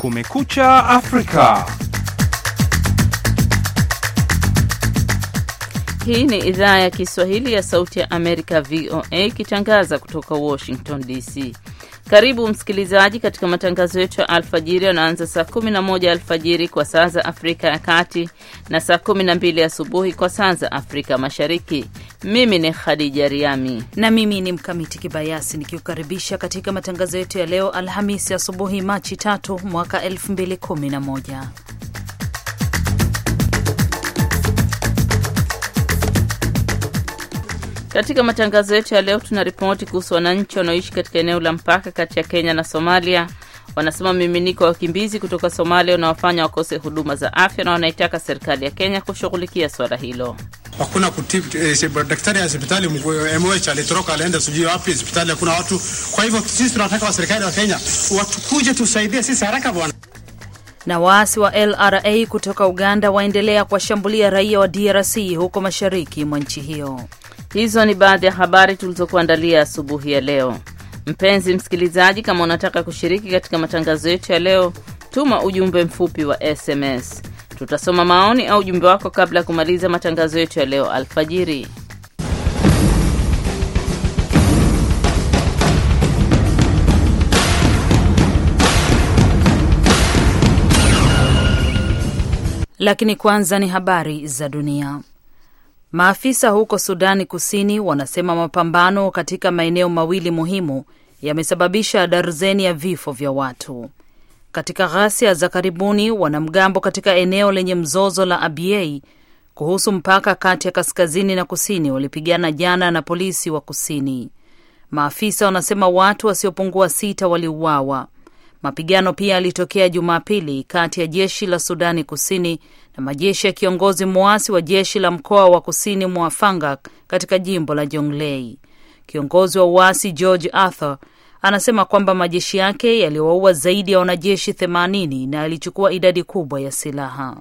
Kumekucha Afrika. Hii ni idhaa ya Kiswahili ya Sauti ya Amerika, VOA, ikitangaza kutoka Washington DC. Karibu msikilizaji katika matangazo yetu ya alfajiri yanaanza saa 11 alfajiri kwa saa za Afrika ya Kati na saa 12 asubuhi kwa saa za Afrika Mashariki. Mimi ni Khadija Riami na mimi ni Mkamiti Kibayasi nikiukaribisha katika matangazo yetu ya leo Alhamisi asubuhi Machi tatu mwaka 2011. Katika matangazo yetu ya leo tuna ripoti kuhusu wananchi wanaoishi katika eneo la mpaka kati ya Kenya na Somalia. Wanasema miminiko wa wakimbizi kutoka Somalia unawafanya wakose huduma za afya na wanaitaka serikali ya Kenya kushughulikia swala hilo. Hakuna kutibu eh, daktari ya hospitali MOH alitoroka alienda sijui wapi, hospitali hakuna watu. Kwa hivyo sisi tunataka wa serikali wa Kenya watukuje tusaidie sisi haraka bwana. Na waasi wa LRA kutoka Uganda waendelea kuwashambulia raia wa DRC huko mashariki mwa nchi hiyo. Hizo ni baadhi ya habari tulizokuandalia asubuhi ya leo. Mpenzi msikilizaji, kama unataka kushiriki katika matangazo yetu ya leo, tuma ujumbe mfupi wa SMS. Tutasoma maoni au ujumbe wako kabla ya kumaliza matangazo yetu ya leo alfajiri. Lakini kwanza ni habari za dunia. Maafisa huko Sudani Kusini wanasema mapambano katika maeneo mawili muhimu yamesababisha darzeni ya vifo vya watu. Katika ghasia za karibuni, wanamgambo katika eneo lenye mzozo la Abyei kuhusu mpaka kati ya kaskazini na kusini walipigana jana na polisi wa kusini. Maafisa wanasema watu wasiopungua sita waliuawa. Mapigano pia yalitokea Jumapili kati ya jeshi la Sudani Kusini na majeshi ya kiongozi mwasi wa jeshi la mkoa wa kusini mwa Fangak katika jimbo la Jonglei. Kiongozi wa uasi George Arthur anasema kwamba majeshi yake yaliwaua zaidi ya wanajeshi 80 na yalichukua idadi kubwa ya silaha.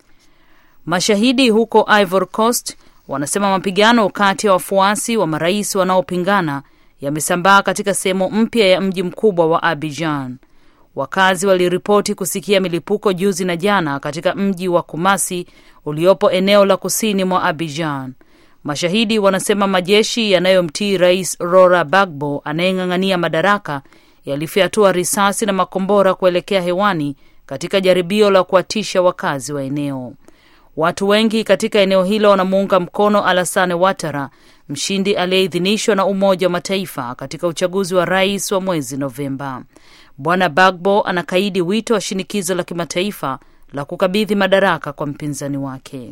Mashahidi huko Ivory Coast wanasema mapigano kati ya wafuasi wa marais wanaopingana yamesambaa katika sehemu mpya ya mji mkubwa wa Abidjan. Wakazi waliripoti kusikia milipuko juzi na jana katika mji wa Kumasi uliopo eneo la kusini mwa Abidjan. Mashahidi wanasema majeshi yanayomtii Rais Rora Bagbo anayeng'ang'ania madaraka yalifyatua risasi na makombora kuelekea hewani katika jaribio la kuwatisha wakazi wa eneo. Watu wengi katika eneo hilo wanamuunga mkono Alassane Ouattara, mshindi aliyeidhinishwa na Umoja wa Mataifa katika uchaguzi wa rais wa mwezi Novemba. Bwana Bagbo anakaidi wito wa shinikizo la kimataifa la kukabidhi madaraka kwa mpinzani wake.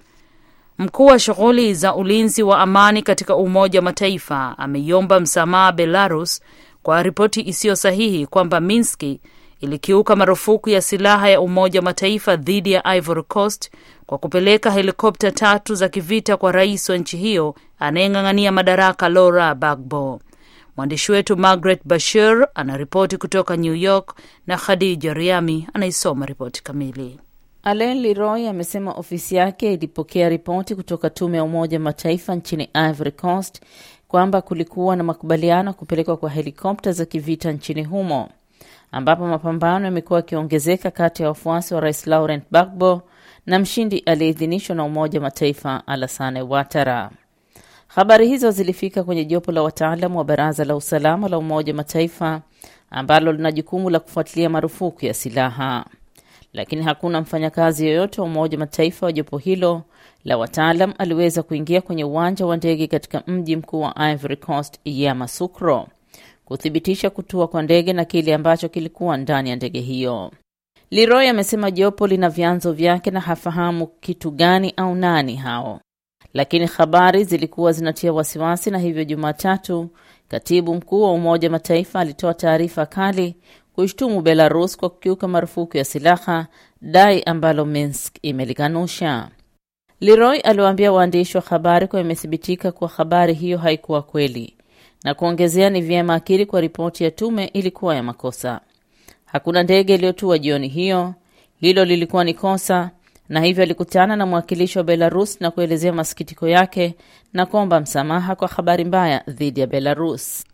Mkuu wa shughuli za ulinzi wa amani katika Umoja wa Mataifa ameiomba msamaha Belarus kwa ripoti isiyo sahihi kwamba Minski ilikiuka marufuku ya silaha ya Umoja wa Mataifa dhidi ya Ivory Coast kwa kupeleka helikopta tatu za kivita kwa rais wa nchi hiyo anayeng'ang'ania madaraka Laurent Gbagbo. Mwandishi wetu Margaret Bashir anaripoti kutoka New York na Khadija Riami anaisoma ripoti kamili. Alain Leroy amesema ofisi yake ilipokea ripoti kutoka tume ya Umoja wa Mataifa nchini Ivory Coast kwamba kulikuwa na makubaliano ya kupelekwa kwa helikopta za kivita nchini humo ambapo mapambano yamekuwa yakiongezeka kati ya wafuasi wa rais Laurent Gbagbo na mshindi aliyeidhinishwa na Umoja wa Mataifa Alassane Ouattara. Habari hizo zilifika kwenye jopo la wataalamu wa Baraza la Usalama la Umoja wa Mataifa ambalo lina jukumu la kufuatilia marufuku ya silaha, lakini hakuna mfanyakazi yoyote wa Umoja wa Mataifa wa jopo hilo la wataalam aliweza kuingia kwenye uwanja wa ndege katika mji mkuu wa Ivory Coast Yamoussoukro kuthibitisha kutua kwa ndege na kile ambacho kilikuwa ndani ya ndege hiyo. Leroy amesema jopo lina vyanzo vyake na hafahamu kitu gani au nani hao, lakini habari zilikuwa zinatia wasiwasi, na hivyo Jumatatu katibu mkuu wa Umoja wa Mataifa alitoa taarifa kali kuishtumu Belarus kwa kukiuka marufuku ya silaha, dai ambalo Minsk imelikanusha. Leroy aliwaambia waandishi wa habari kuwa imethibitika kuwa habari hiyo haikuwa kweli na kuongezea ni vyema akiri kwa ripoti ya tume ilikuwa ya makosa. Hakuna ndege iliyotua jioni hiyo, hilo lilikuwa ni kosa, na hivyo alikutana na mwakilishi wa Belarus na kuelezea masikitiko yake na kuomba msamaha kwa habari mbaya dhidi ya Belarus.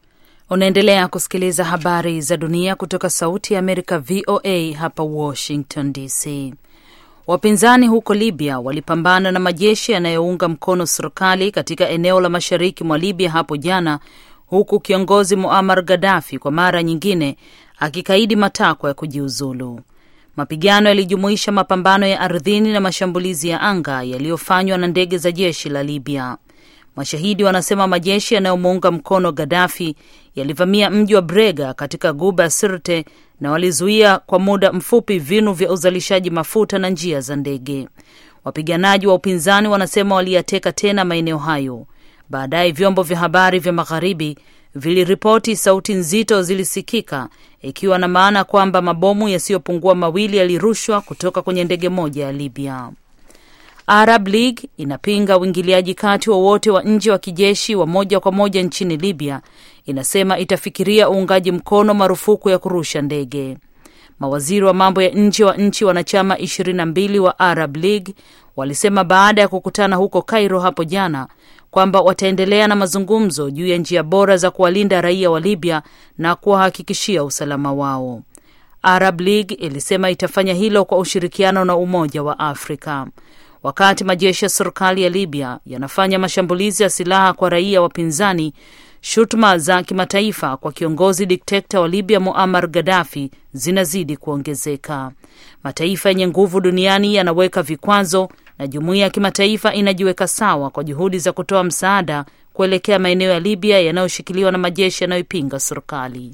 Unaendelea kusikiliza habari za dunia kutoka Sauti ya Amerika, VOA hapa Washington DC. Wapinzani huko Libya walipambana na majeshi yanayounga mkono serikali katika eneo la mashariki mwa Libya hapo jana, huku kiongozi Muammar Gaddafi kwa mara nyingine akikaidi matakwa ya kujiuzulu. Mapigano yalijumuisha mapambano ya ardhini na mashambulizi ya anga yaliyofanywa na ndege za jeshi la Libya. Mashahidi wanasema majeshi yanayomuunga mkono Gaddafi yalivamia mji wa Brega katika guba ya Sirte na walizuia kwa muda mfupi vinu vya uzalishaji mafuta na njia za ndege. Wapiganaji wa upinzani wanasema waliyateka tena maeneo hayo. Baadaye vyombo vya habari vya magharibi viliripoti sauti nzito zilisikika, ikiwa na maana kwamba mabomu yasiyopungua mawili yalirushwa kutoka kwenye ndege moja ya Libya. Arab League inapinga uingiliaji kati wowote wa, wa nje wa kijeshi wa moja kwa moja nchini Libya. Inasema itafikiria uungaji mkono marufuku ya kurusha ndege. Mawaziri wa mambo ya nje wa nchi wanachama ishirini na mbili wa Arab League walisema baada ya kukutana huko Cairo hapo jana kwamba wataendelea na mazungumzo juu ya njia bora za kuwalinda raia wa Libya na kuwahakikishia usalama wao. Arab League ilisema itafanya hilo kwa ushirikiano na Umoja wa Afrika. Wakati majeshi ya serikali ya Libya yanafanya mashambulizi ya silaha kwa raia wapinzani, shutuma za kimataifa kwa kiongozi dikteta wa Libya Muammar Gaddafi zinazidi kuongezeka. Mataifa yenye nguvu duniani yanaweka vikwazo na jumuiya ya kimataifa inajiweka sawa kwa juhudi za kutoa msaada kuelekea maeneo ya Libya yanayoshikiliwa na majeshi yanayoipinga serikali.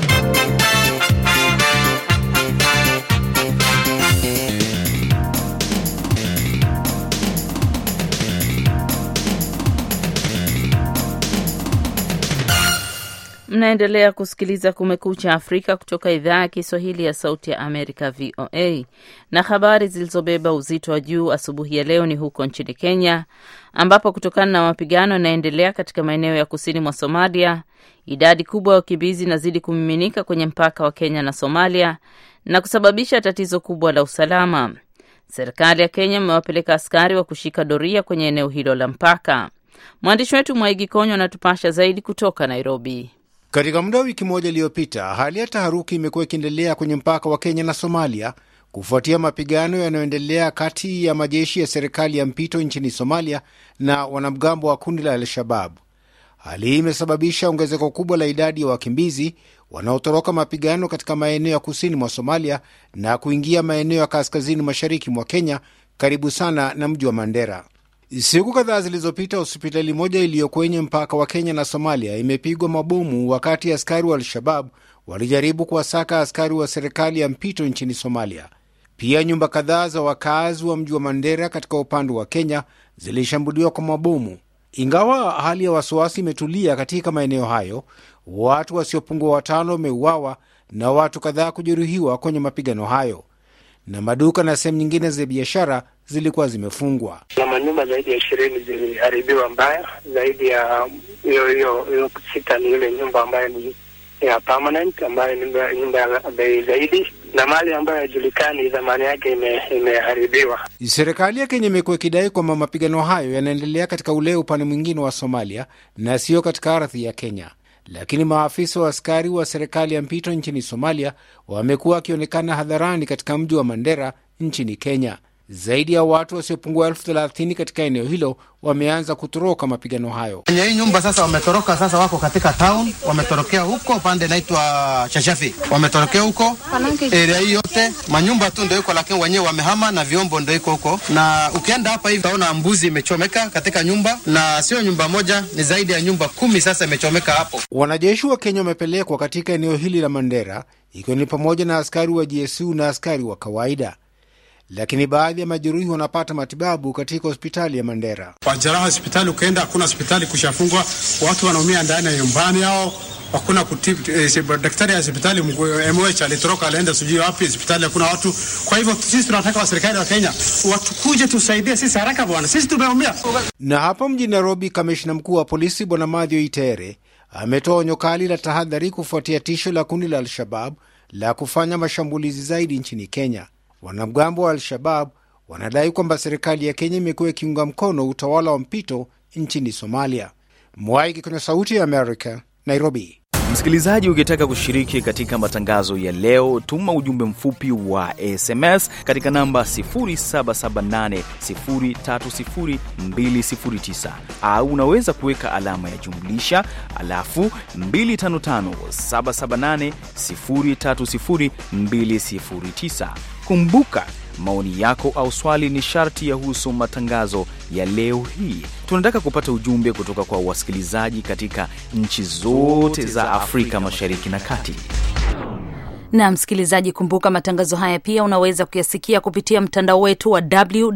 Mnaendelea kusikiliza Kumekucha Afrika kutoka idhaa ya Kiswahili ya Sauti ya Amerika, VOA. Na habari zilizobeba uzito wa juu asubuhi ya leo ni huko nchini Kenya, ambapo kutokana na mapigano yanayoendelea katika maeneo ya kusini mwa Somalia, idadi kubwa ya wakimbizi inazidi kumiminika kwenye mpaka wa Kenya na Somalia na kusababisha tatizo kubwa la usalama. Serikali ya Kenya imewapeleka askari wa kushika doria kwenye eneo hilo la mpaka. Mwandishi wetu Mwaigi Konyo anatupasha zaidi kutoka Nairobi. Katika muda wa wiki moja iliyopita, hali ya taharuki imekuwa ikiendelea kwenye mpaka wa Kenya na Somalia kufuatia mapigano yanayoendelea kati ya majeshi ya serikali ya mpito nchini Somalia na wanamgambo wa kundi la Al-Shabab. Hali hii imesababisha ongezeko kubwa la idadi ya wakimbizi wanaotoroka mapigano katika maeneo ya kusini mwa Somalia na kuingia maeneo ya kaskazini mashariki mwa Kenya, karibu sana na mji wa Mandera. Siku kadhaa zilizopita hospitali moja iliyo kwenye mpaka wa Kenya na Somalia imepigwa mabomu wakati askari wa Al-Shabab walijaribu kuwasaka askari wa serikali ya mpito nchini Somalia. Pia nyumba kadhaa za wakazi wa mji wa Mandera katika upande wa Kenya zilishambuliwa kwa mabomu. Ingawa hali ya wasiwasi imetulia katika maeneo hayo, watu wasiopungua watano wameuawa na watu kadhaa kujeruhiwa kwenye mapigano hayo, na maduka na sehemu nyingine za biashara zilikuwa zimefungwa. na manyumba zaidi ya ishirini ziliharibiwa mbaya. Zaidi ya hiyo hiyo hiyo sita ni ile nyumba ambayo ni ya permanent, ambayo ni nyumba- nyumba ya bei zaidi, na mali ambayo haijulikani thamani yake ime- imeharibiwa. Serikali ya Kenya imekuwa ikidai kwamba mapigano hayo yanaendelea katika ule upande mwingine wa Somalia na sio katika ardhi ya Kenya, lakini maafisa wa askari wa serikali ya mpito nchini Somalia wamekuwa wakionekana hadharani katika mji wa Mandera nchini Kenya. Zaidi ya watu wasiopungua elfu thelathini katika eneo hilo wameanza kutoroka mapigano hayo. Kwenye hii nyumba sasa wametoroka, sasa wako katika town, wametorokea huko upande inaitwa Shashafi, wametorokea huko area hii yote, manyumba tu ndio iko, lakini wenyewe wamehama na vyombo ndio iko huko. Na ukienda hapa hivi utaona mbuzi imechomeka katika nyumba, na sio nyumba moja, ni zaidi ya nyumba kumi sasa imechomeka hapo. Wanajeshi wa Kenya wamepelekwa katika eneo hili la Mandera, ikiwa ni pamoja na askari wa GSU na askari wa kawaida, lakini baadhi ya majeruhi wanapata matibabu katika hospitali ya Mandera. Wajeraha hospitali, ukienda hakuna hospitali kushafungwa, watu wanaumia ndani ya nyumbani yao, hakuna kutibu. Eh, si- daktari ya hospitali mkuu MOH alitoroka alienda sijui wapi, hospitali hakuna watu. Kwa hivyo sisi tunataka wa serikali wa Kenya watukuje tusaidie sisi haraka bwana, sisi tumeumia. Na hapa mjini Nairobi, kamishna mkuu wa polisi Bwana Mathew Itere ametoa onyo kali la tahadhari kufuatia tisho la kundi la Al-Shabab la kufanya mashambulizi zaidi nchini Kenya. Wanamgambo wa Al-Shabab wanadai kwamba serikali ya Kenya imekuwa ikiunga mkono utawala wa mpito nchini Somalia. Mwaiki kwenye Sauti ya Amerika, Nairobi. Msikilizaji, ukitaka kushiriki katika matangazo ya leo, tuma ujumbe mfupi wa SMS katika namba 0778030209 au unaweza kuweka alama ya jumlisha alafu 255778030209. Kumbuka maoni yako au swali ni sharti yahusu matangazo ya leo hii. Tunataka kupata ujumbe kutoka kwa wasikilizaji katika nchi zote za Afrika Mashariki na Kati. na msikilizaji, kumbuka matangazo haya pia unaweza kuyasikia kupitia mtandao wetu wa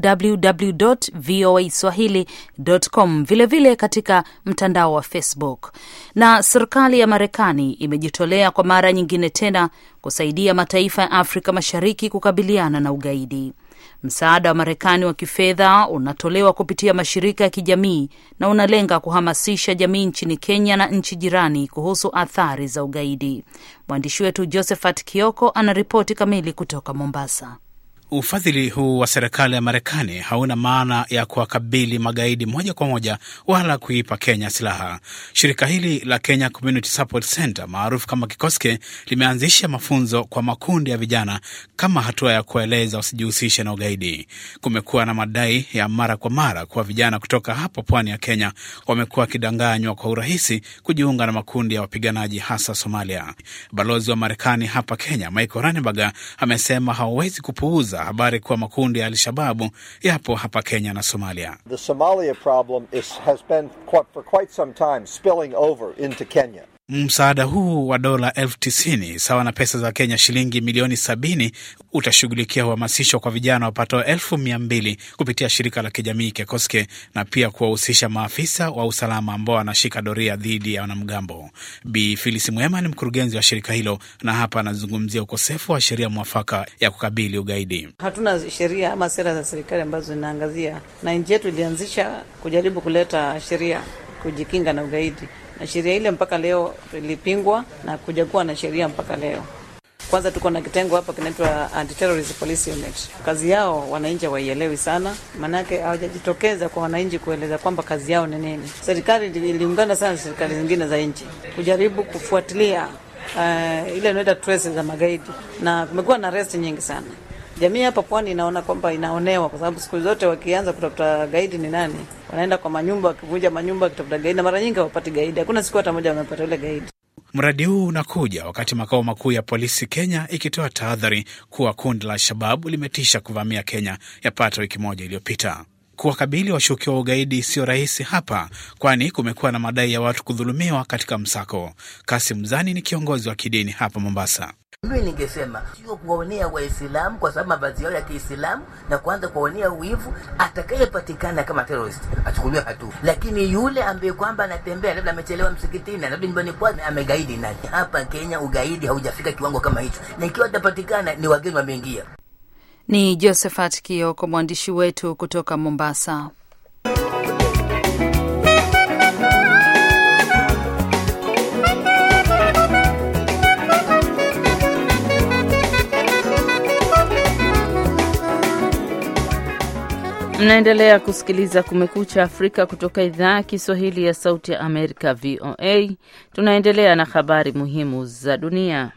www voa swahili.com, vilevile katika mtandao wa Facebook. Na serikali ya Marekani imejitolea kwa mara nyingine tena kusaidia mataifa ya Afrika Mashariki kukabiliana na ugaidi. Msaada wa Marekani wa kifedha unatolewa kupitia mashirika ya kijamii na unalenga kuhamasisha jamii nchini Kenya na nchi jirani kuhusu athari za ugaidi. Mwandishi wetu Josephat Kioko ana ripoti kamili kutoka Mombasa. Ufadhili huu wa serikali ya Marekani hauna maana ya kuwakabili magaidi moja kwa moja wala kuipa Kenya silaha. Shirika hili la Kenya Community Support Center maarufu kama Kikoske limeanzisha mafunzo kwa makundi ya vijana kama hatua ya kueleza wasijihusishe na ugaidi. Kumekuwa na madai ya mara kwa mara kuwa vijana kutoka hapo pwani ya Kenya wamekuwa wakidanganywa kwa urahisi kujiunga na makundi ya wapiganaji hasa Somalia. Balozi wa Marekani hapa Kenya Michael Ranneberger amesema hawawezi kupuuza habari kuwa makundi ya Alshababu yapo hapa Kenya na Somalia. The Somalia problem is, has been quite, for quite some time spilling over into Kenya. Msaada huu wa dola elfu tisini sawa na pesa za Kenya shilingi milioni sabini utashughulikia uhamasisho kwa vijana wapatao elfu mia mbili kupitia shirika la kijamii Kekoske na pia kuwahusisha maafisa wa usalama ambao wanashika doria dhidi ya wanamgambo. Bi Filis Mwema ni mkurugenzi wa shirika hilo na hapa anazungumzia ukosefu wa sheria mwafaka ya kukabili ugaidi. Hatuna sheria ama sera za serikali ambazo zinaangazia, na nchi yetu ilianzisha kujaribu kuleta sheria kujikinga na ugaidi na sheria ile mpaka leo ilipingwa na kuja kuwa na sheria mpaka leo. Kwanza tuko na kitengo hapa kinaitwa Anti-Terrorism Police Unit. Kazi yao wananchi hawaielewi sana, maanake hawajajitokeza kwa wananchi kueleza kwamba kazi yao ni nini. Serikali iliungana sana na serikali zingine za nchi kujaribu kufuatilia uh, ile inaitwa traces za magaidi, na kumekuwa na arrest nyingi sana. Jamii hapa pwani inaona kwamba inaonewa, kwa sababu siku zote wakianza kutafuta gaidi ni nani, wanaenda kwa manyumba, wakivunja manyumba wakitafuta gaidi, na mara nyingi hawapati gaidi. Hakuna siku hata moja wamepata ule gaidi. Mradi huu unakuja wakati makao makuu ya polisi Kenya ikitoa tahadhari kuwa kundi la Al-Shababu limetisha kuvamia Kenya yapata wiki moja iliyopita. Kuwakabili washukiwa wa ugaidi sio rahisi hapa, kwani kumekuwa na madai ya watu kudhulumiwa katika msako. Kasim Zani ni kiongozi wa kidini hapa Mombasa. Mimi ningesema sio kuwaonea Waislamu kwa sababu mavazi yao ya Kiislamu na kuanza kuwaonea wivu. Atakayepatikana kama terrorist achukuliwe hatua, lakini yule ambaye kwamba anatembea labda amechelewa msikitini, labda nyumbani kwake amegaidi, na hapa Kenya ugaidi haujafika kiwango kama hicho, na ikiwa atapatikana ni wageni wameingia. Ni Josephat Kioko, mwandishi wetu kutoka Mombasa. Mnaendelea kusikiliza Kumekucha Afrika kutoka idhaa ya Kiswahili ya Sauti ya Amerika, VOA. Tunaendelea na habari muhimu za dunia.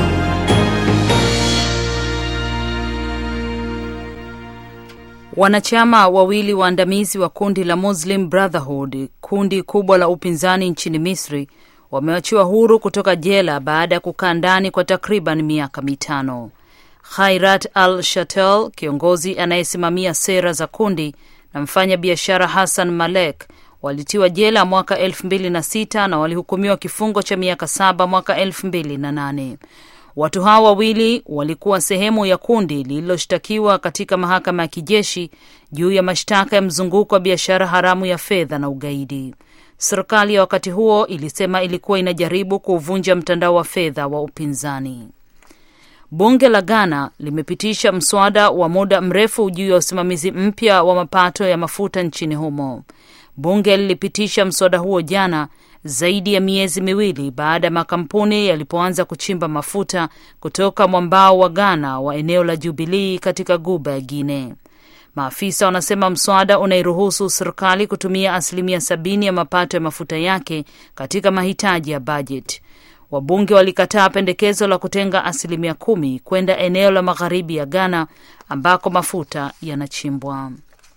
Wanachama wawili waandamizi wa kundi la Muslim Brotherhood, kundi kubwa la upinzani nchini Misri, wameachiwa huru kutoka jela baada ya kukaa ndani kwa takriban miaka mitano. Khairat Al Shatel, kiongozi anayesimamia sera za kundi, na mfanya biashara Hassan Malek walitiwa jela mwaka elfu mbili na sita na walihukumiwa kifungo cha miaka saba mwaka elfu mbili na nane. Watu hao wawili walikuwa sehemu ya kundi lililoshtakiwa katika mahakama ya kijeshi juu ya mashtaka ya mzunguko wa biashara haramu ya fedha na ugaidi. Serikali ya wakati huo ilisema ilikuwa inajaribu kuuvunja mtandao wa fedha wa upinzani. Bunge la Ghana limepitisha mswada wa muda mrefu juu ya usimamizi mpya wa mapato ya mafuta nchini humo. Bunge lilipitisha mswada huo jana, zaidi ya miezi miwili baada ya makampuni yalipoanza kuchimba mafuta kutoka mwambao wa Ghana wa eneo la Jubilii katika guba ya Guinea. Maafisa wanasema mswada unairuhusu serikali kutumia asilimia sabini ya mapato ya mafuta yake katika mahitaji ya bajeti. Wabunge walikataa pendekezo la kutenga asilimia kumi kwenda eneo la magharibi ya Ghana ambako mafuta yanachimbwa.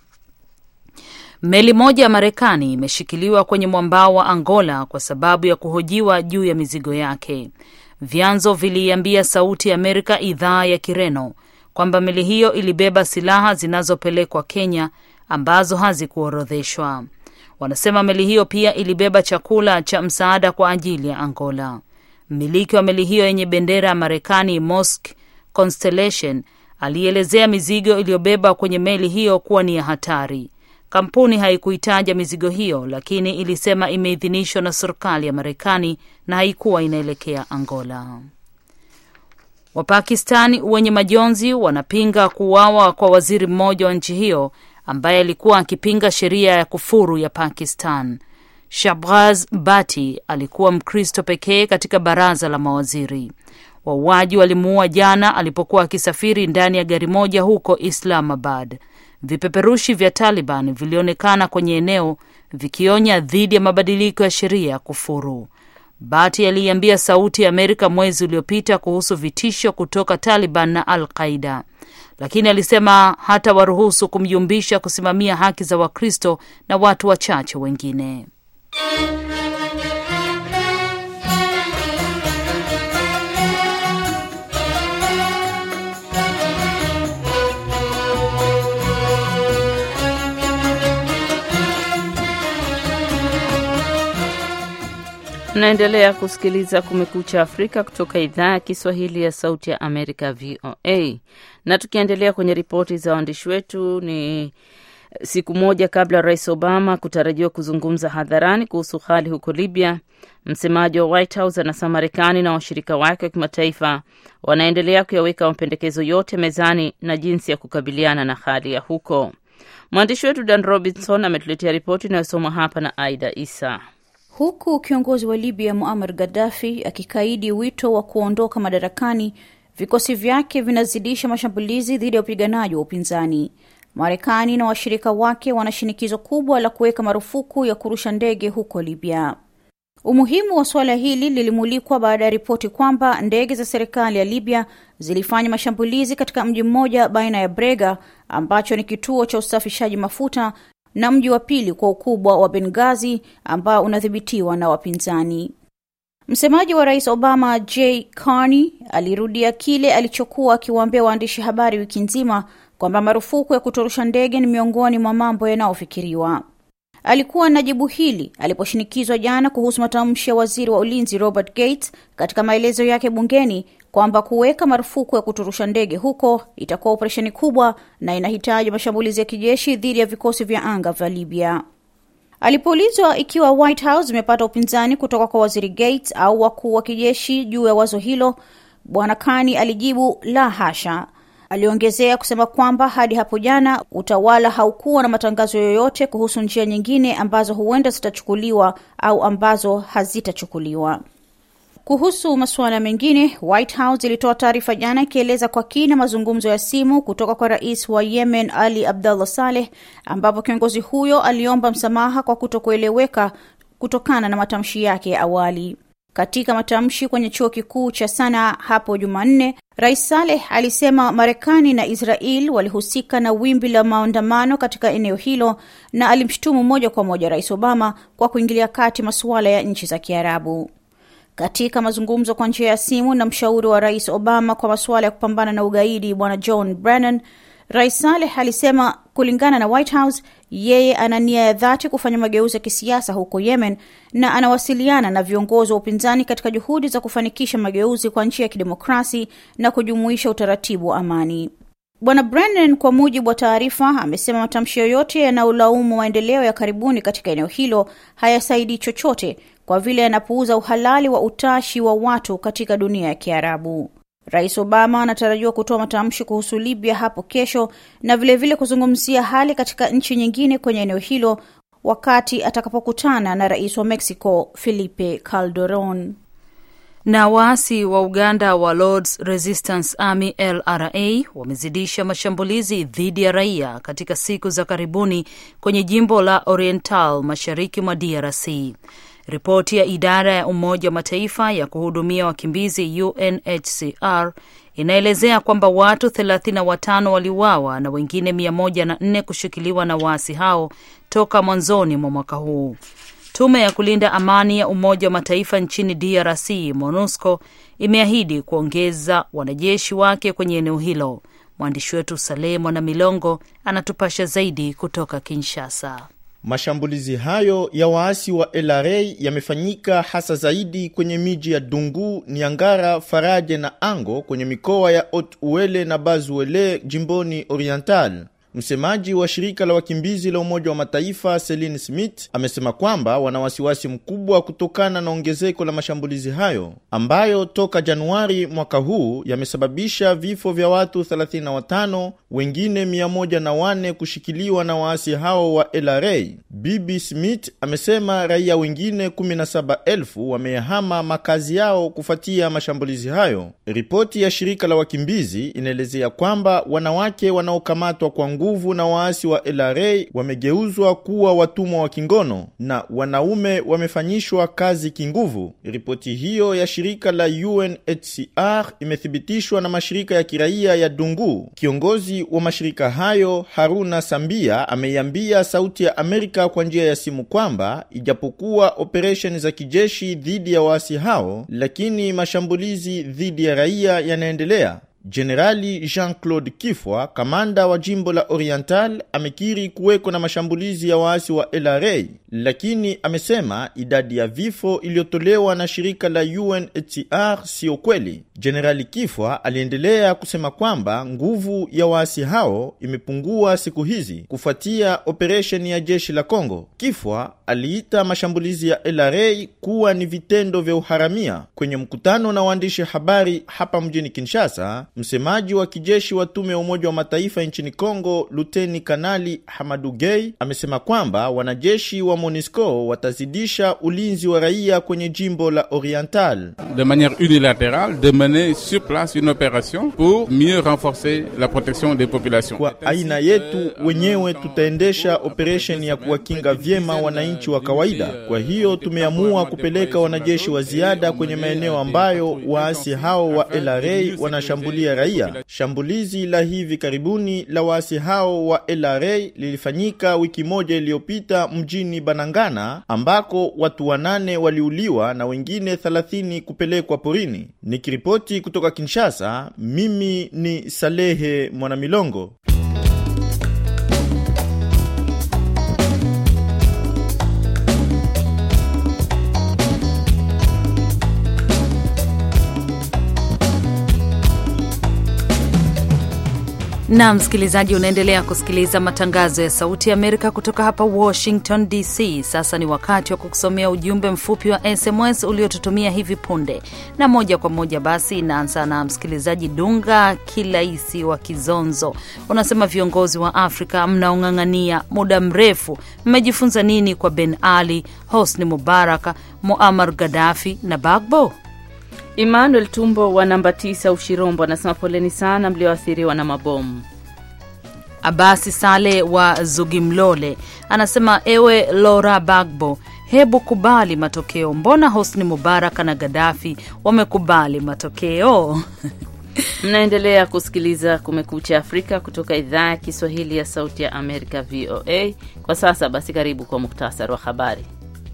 Meli moja ya Marekani imeshikiliwa kwenye mwambao wa Angola kwa sababu ya kuhojiwa juu ya mizigo yake. Vyanzo viliiambia Sauti ya Amerika idhaa ya Kireno kwamba meli hiyo ilibeba silaha zinazopelekwa Kenya ambazo hazikuorodheshwa. Wanasema meli hiyo pia ilibeba chakula cha msaada kwa ajili ya Angola. Mmiliki wa meli hiyo yenye bendera ya Marekani, Mosk Constellation, alielezea mizigo iliyobeba kwenye meli hiyo kuwa ni ya hatari. Kampuni haikuitaja mizigo hiyo, lakini ilisema imeidhinishwa na serikali ya Marekani na haikuwa inaelekea Angola. Wapakistani wenye majonzi wanapinga kuuawa kwa waziri mmoja wa nchi hiyo ambaye alikuwa akipinga sheria ya kufuru ya Pakistan. Shahbaz Bhatti alikuwa Mkristo pekee katika baraza la mawaziri. Wauaji walimuua jana alipokuwa akisafiri ndani ya gari moja huko Islamabad. Vipeperushi vya Taliban vilionekana kwenye eneo vikionya dhidi ya mabadiliko ya sheria ya kufuru. Bati aliiambia Sauti ya Amerika mwezi uliopita kuhusu vitisho kutoka Taliban na Al Qaida, lakini alisema hata waruhusu kumjumbisha kusimamia haki za Wakristo na watu wachache wengine. Mnaendelea kusikiliza Kumekucha Afrika kutoka idhaa ya Kiswahili ya Sauti ya Amerika, VOA. Na tukiendelea kwenye ripoti za waandishi wetu, ni siku moja kabla Rais Obama kutarajiwa kuzungumza hadharani kuhusu hali huko Libya, msemaji wa White House anasema Marekani na washirika wake wa kimataifa wanaendelea kuyaweka mapendekezo yote mezani na jinsi ya kukabiliana na hali ya huko. Mwandishi wetu Dan Robinson ametuletea ripoti inayosomwa hapa na Aida Isa. Huku kiongozi wa Libya Muammar Gaddafi akikaidi wito wa kuondoka madarakani, vikosi vyake vinazidisha mashambulizi dhidi ya wapiganaji wa upinzani. Marekani na washirika wake wana shinikizo kubwa la kuweka marufuku ya kurusha ndege huko Libya. Umuhimu wa suala hili lilimulikwa baada ya ripoti kwamba ndege za serikali ya Libya zilifanya mashambulizi katika mji mmoja baina ya Brega ambacho ni kituo cha usafishaji mafuta na mji wa pili kwa ukubwa wa Benghazi ambao unadhibitiwa na wapinzani. Msemaji wa Rais Obama Jay Carney alirudia kile alichokuwa akiwaambia waandishi habari wiki nzima kwamba marufuku ya kutorusha ndege ni miongoni mwa mambo yanayofikiriwa. Alikuwa na jibu hili aliposhinikizwa jana kuhusu matamshi ya waziri wa ulinzi Robert Gates katika maelezo yake bungeni kwamba kuweka marufuku ya kuturusha ndege huko itakuwa operesheni kubwa na inahitaji mashambulizi ya kijeshi dhidi ya vikosi vya anga vya Libya. Alipoulizwa ikiwa White House imepata upinzani kutoka kwa waziri Gates au wakuu wa kijeshi juu ya wazo hilo, bwana Kani alijibu la hasha. Aliongezea kusema kwamba hadi hapo jana utawala haukuwa na matangazo yoyote kuhusu njia nyingine ambazo huenda zitachukuliwa au ambazo hazitachukuliwa. Kuhusu masuala mengine, White House ilitoa taarifa jana ikieleza kwa kina mazungumzo ya simu kutoka kwa rais wa Yemen Ali Abdullah Saleh, ambapo kiongozi huyo aliomba msamaha kwa kutokueleweka kutokana na matamshi yake ya awali. Katika matamshi kwenye chuo kikuu cha Sana hapo Jumanne, Rais Saleh alisema Marekani na Israel walihusika na wimbi la maandamano katika eneo hilo na alimshutumu moja kwa moja Rais Obama kwa kuingilia kati masuala ya nchi za Kiarabu. Katika mazungumzo kwa njia ya simu na mshauri wa Rais Obama kwa masuala ya kupambana na ugaidi Bwana John Brennan, Rais Saleh alisema kulingana na White House, yeye ana nia ya dhati kufanya mageuzi ya kisiasa huko Yemen na anawasiliana na viongozi wa upinzani katika juhudi za kufanikisha mageuzi kwa njia ya kidemokrasi na kujumuisha utaratibu wa amani. Bwana Brennan, kwa mujibu wa taarifa, amesema matamshi yoyote yanayolaumu maendeleo ya karibuni katika eneo hilo hayasaidii chochote kwa vile yanapuuza uhalali wa utashi wa watu katika dunia ya Kiarabu. Rais Obama anatarajiwa kutoa matamshi kuhusu Libya hapo kesho na vilevile vile kuzungumzia hali katika nchi nyingine kwenye eneo hilo wakati atakapokutana na rais wa Mexico Felipe Calderon. Na waasi wa Uganda wa Lords Resistance Army LRA wamezidisha mashambulizi dhidi ya raia katika siku za karibuni kwenye jimbo la Oriental mashariki mwa DRC. Ripoti ya idara ya Umoja wa Mataifa ya kuhudumia wakimbizi UNHCR inaelezea kwamba watu 35 waliuawa na wengine 104 kushikiliwa na waasi hao toka mwanzoni mwa mwaka huu. Tume ya kulinda amani ya Umoja wa Mataifa nchini DRC, MONUSCO, imeahidi kuongeza wanajeshi wake kwenye eneo hilo. Mwandishi wetu Saleh Mwana Milongo anatupasha zaidi kutoka Kinshasa. Mashambulizi hayo ya waasi wa LRA yamefanyika hasa zaidi kwenye miji ya Dungu, Niangara, Faraje na Ango kwenye mikoa ya Haut Uele na Bazuele jimboni Oriental. Msemaji wa shirika la wakimbizi la Umoja wa Mataifa Celine Smith amesema kwamba wana wasiwasi mkubwa kutokana na ongezeko la mashambulizi hayo ambayo toka Januari mwaka huu yamesababisha vifo vya watu 35, wengine 104 kushikiliwa na waasi hao wa LRA. Bibi Smith amesema raia wengine 17,000 wamehama makazi yao kufuatia mashambulizi hayo. Ripoti ya shirika la wakimbizi inaelezea kwamba wanawake wanaokamatwa kwa nguvu na waasi wa LRA wamegeuzwa kuwa watumwa wa kingono na wanaume wamefanyishwa kazi kinguvu. Ripoti hiyo ya shirika la UNHCR imethibitishwa na mashirika ya kiraia ya Dungu. Kiongozi wa mashirika hayo Haruna Sambia ameiambia Sauti ya Amerika kwa njia ya simu kwamba ijapokuwa operesheni za kijeshi dhidi ya waasi hao, lakini mashambulizi dhidi ya raia yanaendelea. Jenerali Jean-Claude Kifwa, kamanda wa jimbo la Oriental, amekiri kuweko na mashambulizi ya waasi wa LRA, lakini amesema idadi ya vifo iliyotolewa na shirika la UNHCR siyo kweli. Jenerali Kifwa aliendelea kusema kwamba nguvu ya waasi hao imepungua siku hizi kufuatia operesheni ya jeshi la Kongo. Kifwa aliita mashambulizi ya LRA kuwa ni vitendo vya uharamia. Kwenye mkutano na waandishi habari hapa mjini Kinshasa, msemaji wa kijeshi wa tume ya Umoja wa Mataifa nchini Kongo, Luteni Kanali Hamadu Gay amesema kwamba wanajeshi wa MONUSCO watazidisha ulinzi wa raia kwenye jimbo la Oriental de manière unilatérale de mener sur place une opération pour mieux renforcer la protection des populations. Kwa aina yetu wenyewe tutaendesha operesheni ya kuwakinga vyema wananchi wa kawaida. Kwa hiyo tumeamua kupeleka wanajeshi wa ziada kwenye maeneo ambayo waasi hao wa LRA wanashambulia raia. Shambulizi la hivi karibuni la waasi hao wa LRA lilifanyika wiki moja iliyopita mjini Banangana ambako watu wanane waliuliwa na wengine 30 kupelekwa porini. Nikiripoti kutoka Kinshasa, mimi ni Salehe Mwanamilongo. na msikilizaji, unaendelea kusikiliza matangazo ya Sauti ya Amerika kutoka hapa Washington DC. Sasa ni wakati wa kukusomea ujumbe mfupi wa SMS uliotutumia hivi punde, na moja kwa moja basi inaanza na msikilizaji Dunga Kilaisi wa Kizonzo. Unasema viongozi wa Afrika mnaong'ang'ania muda mrefu, mmejifunza nini kwa Ben Ali, Hosni Mubaraka, Muammar Gaddafi na Bagbo? Emmanuel Tumbo wa namba tisa Ushirombo anasema poleni sana mlioathiriwa na mabomu. Abasi Sale wa Zugimlole anasema ewe Laura Bagbo, hebu kubali matokeo. Mbona Hosni Mubaraka na Gaddafi wamekubali matokeo? Mnaendelea kusikiliza Kumekucha Afrika kutoka idhaa ya Kiswahili ya Sauti ya Amerika, VOA. Kwa sasa basi, karibu kwa muktasari wa habari.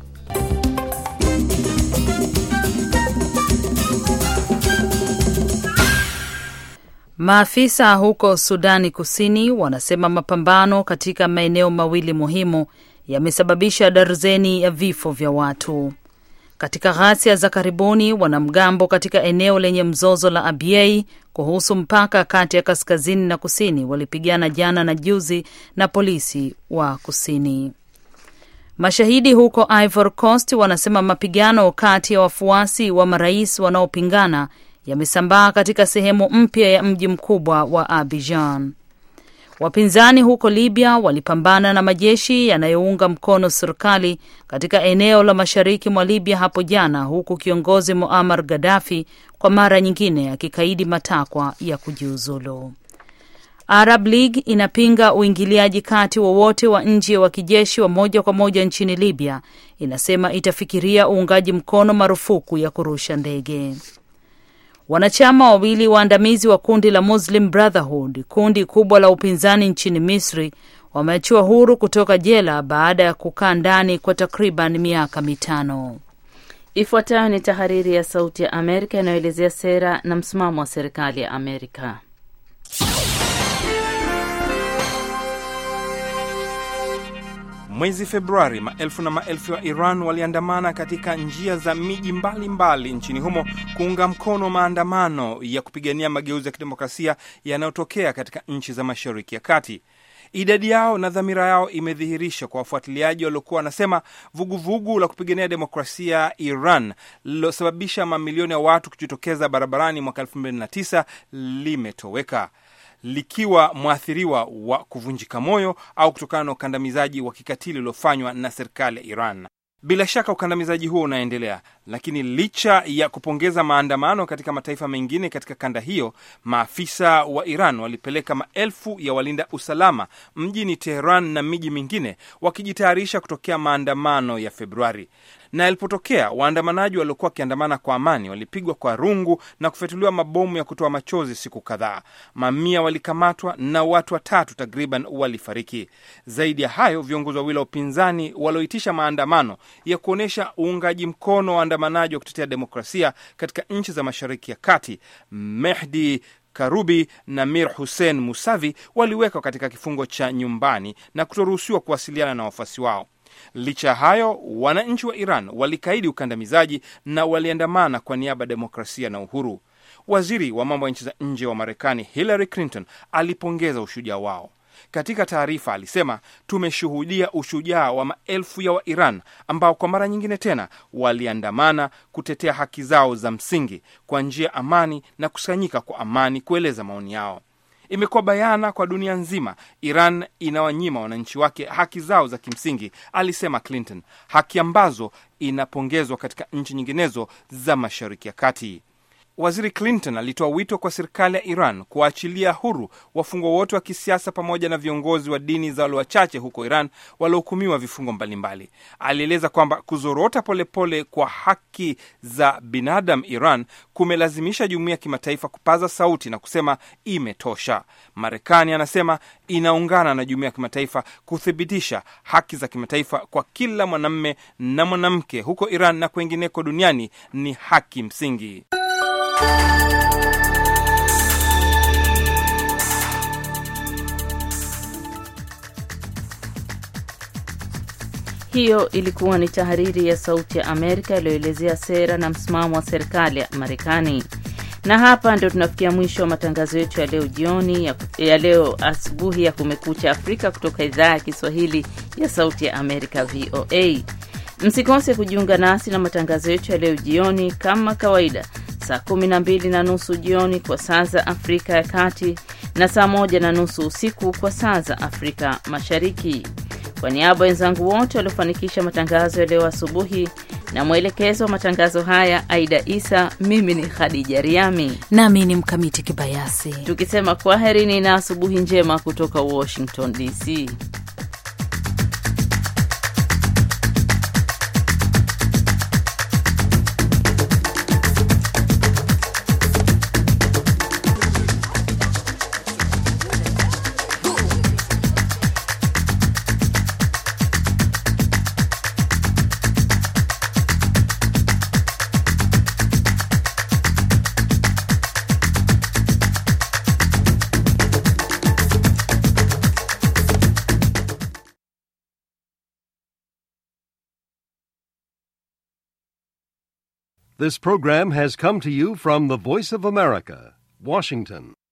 Maafisa huko Sudani Kusini wanasema mapambano katika maeneo mawili muhimu yamesababisha darzeni ya vifo vya watu. Katika ghasia za karibuni, wanamgambo katika eneo lenye mzozo la Abyei kuhusu mpaka kati ya kaskazini na kusini walipigana jana na juzi na polisi wa kusini. Mashahidi huko Ivory Coast wanasema mapigano kati ya wafuasi wa marais wanaopingana yamesambaa katika sehemu mpya ya mji mkubwa wa Abidjan. Wapinzani huko Libya walipambana na majeshi yanayounga mkono serikali katika eneo la mashariki mwa Libya hapo jana, huku kiongozi Muammar Gaddafi kwa mara nyingine akikaidi matakwa ya kujiuzulu. Arab League inapinga uingiliaji kati wowote wa, wa nje wa kijeshi wa moja kwa moja nchini Libya. Inasema itafikiria uungaji mkono marufuku ya kurusha ndege. Wanachama wawili waandamizi wa kundi la Muslim Brotherhood, kundi kubwa la upinzani nchini Misri, wameachiwa huru kutoka jela baada ya kukaa ndani kwa takriban miaka mitano. Ifuatayo ni tahariri ya Sauti ya Amerika inayoelezea sera na msimamo wa serikali ya Amerika. Mwezi Februari, maelfu na maelfu ya Iran waliandamana katika njia za miji mbalimbali nchini humo kuunga mkono maandamano ya kupigania mageuzi ya kidemokrasia yanayotokea katika nchi za Mashariki ya Kati. Idadi yao na dhamira yao imedhihirisha kwa wafuatiliaji waliokuwa wanasema vuguvugu la kupigania demokrasia Iran lililosababisha mamilioni ya watu kujitokeza barabarani mwaka 2009 limetoweka likiwa mwathiriwa wa kuvunjika moyo au kutokana na ukandamizaji wa kikatili uliofanywa na serikali ya Iran. Bila shaka ukandamizaji huo unaendelea, lakini licha ya kupongeza maandamano katika mataifa mengine katika kanda hiyo, maafisa wa Iran walipeleka maelfu ya walinda usalama mjini Teheran na miji mingine wakijitayarisha kutokea maandamano ya Februari na yalipotokea waandamanaji waliokuwa wakiandamana kwa amani walipigwa kwa rungu na kufyatuliwa mabomu ya kutoa machozi siku kadhaa. Mamia walikamatwa na watu watatu takriban walifariki. Zaidi ya hayo, viongozi wawili wa upinzani walioitisha maandamano ya kuonyesha uungaji mkono wa waandamanaji wa kutetea demokrasia katika nchi za Mashariki ya Kati, Mehdi Karubi na Mir Hussein Musavi waliwekwa katika kifungo cha nyumbani na kutoruhusiwa kuwasiliana na wafuasi wao. Licha ya hayo, wananchi wa Iran walikaidi ukandamizaji na waliandamana kwa niaba ya demokrasia na uhuru. Waziri wa mambo ya nchi za nje wa Marekani Hillary Clinton alipongeza ushujaa wao. Katika taarifa alisema, tumeshuhudia ushujaa wa maelfu ya Wairan ambao kwa mara nyingine tena waliandamana kutetea haki zao za msingi kwa njia amani na kusanyika kwa amani kueleza maoni yao. Imekuwa bayana kwa dunia nzima, Iran inawanyima wananchi wake haki zao za kimsingi, alisema Clinton, haki ambazo inapongezwa katika nchi nyinginezo za Mashariki ya Kati. Waziri Clinton alitoa wito kwa serikali ya Iran kuwaachilia huru wafungwa wote wa kisiasa pamoja na viongozi wa dini za walio wachache huko Iran waliohukumiwa vifungo mbalimbali. Alieleza kwamba kuzorota polepole pole kwa haki za binadamu Iran kumelazimisha jumuiya ya kimataifa kupaza sauti na kusema imetosha. Marekani anasema inaungana na jumuiya ya kimataifa kuthibitisha haki za kimataifa kwa kila mwanamme na mwanamke huko Iran na kwengineko duniani ni haki msingi. Hiyo ilikuwa ni tahariri ya Sauti ya Amerika iliyoelezea sera na msimamo wa serikali ya Marekani. Na hapa ndio tunafikia mwisho wa matangazo yetu ya leo jioni, ya, ya leo asubuhi ya Kumekucha Afrika kutoka idhaa ya Kiswahili ya Sauti ya Amerika, VOA. Msikose kujiunga nasi na matangazo yetu ya leo jioni kama kawaida saa kumi na mbili na nusu jioni kwa saa za Afrika ya Kati na saa moja na nusu usiku kwa saa za Afrika Mashariki. Kwa niaba ya wenzangu wote waliofanikisha matangazo ya leo asubuhi na mwelekezo wa matangazo haya Aida Isa, mimi ni Khadija Riami nami ni Mkamiti Kibayasi, tukisema kwaherini na asubuhi njema kutoka Washington DC. This program has come to you from the Voice of America, Washington.